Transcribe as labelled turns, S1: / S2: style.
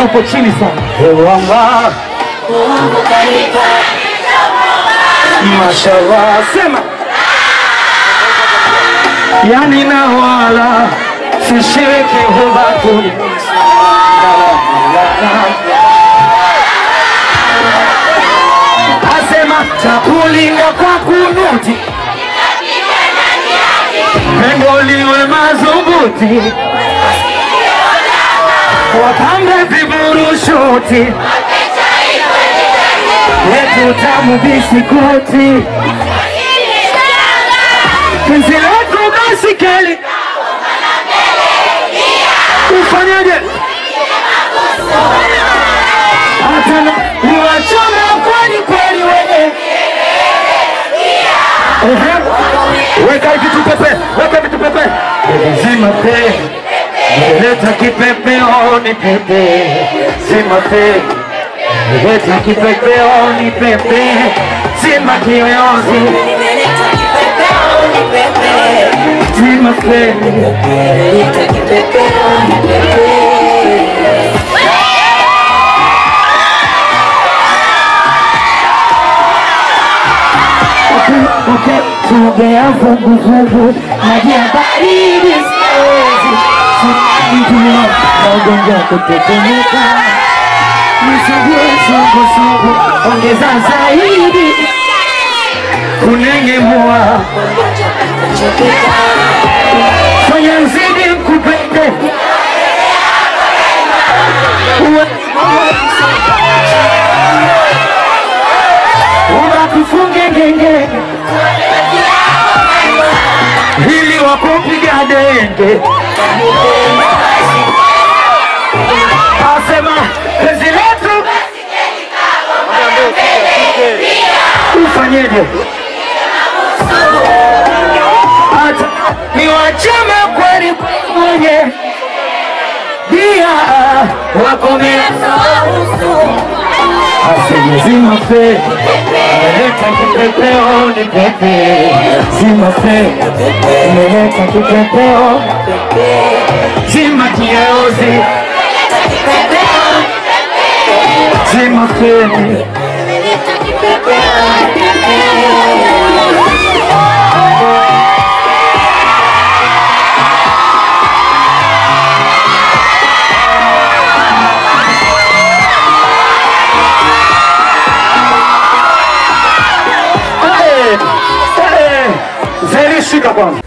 S1: uko chini sana. Ewanga, mashallah, sema yani na wala sishiriki hubatuni asema takulinda kwa kunuti pengo liwe madhubuti wapambe viburushuti yetu tamu bisikuti penzi letu basikeli ufanyaje hata na niwachome kweli kweli wenye Ehe. weka vitu pepe weka vitu pepe zima pe leta kipepeo ni pepe zima pe leta kipepeo ni pepe zima kiyoyozi zima pe Okay, tuogea vuguvugu maji ya baridi siwezi sinajua magonjwa kutetemeka nisugue sugusugu ongeza zaidi kunengemua fanya zidi kupende unatufunge ngenge ili wakupiga denge asema penzi letu ufanyeje hata niwacheme kweli kwenye dia wakomea asema zima fe meleta kipepeo ni pepe zima fe meleta kipepeo zima kieuzi zima fe Zeri shika kwanza